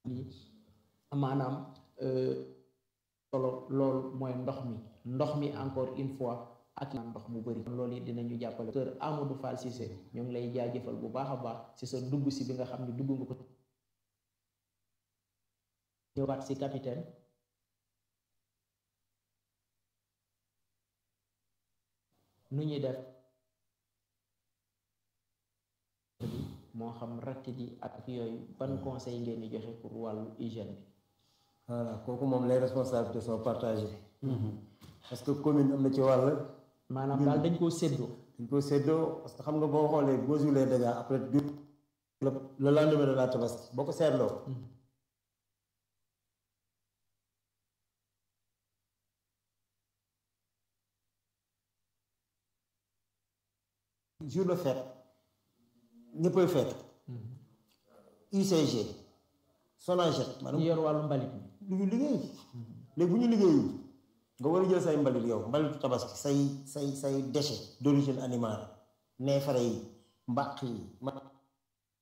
maanaam solo loolu mooy ndox mi ndox mi encore une fois ak ndox mu bëri loolu it dinañu jàppale docteur Amadou Fall Cissé ñoo ngi lay jaajëfal bu baax a baax ci sa dugg si bi nga xam ne dugg nga ko ñëwaat si capitaine nu ñuy def moo xam rakk ji ak yooyu ban conseil ngeen di joxe pour wàllu hygiène bi voilà kooku moom les responsabilités sont partagées parce que commune am na ci wàll maanaam daal dañ koo séddoo dañ ko séddoo parce que xam nga boo xoolee boo joué les dégâts après du le lendemain de la tabaski boo ko seetloo jour de fête ñëppay fête UCG Sonaged ñu yor wàllu mbalit mi du ñu liggéey léegi bu ñu liggéeyul nga war a jël say mbalit yow mbalitu tabaski say say say déchet d'origine animale neefare yi mbàq yi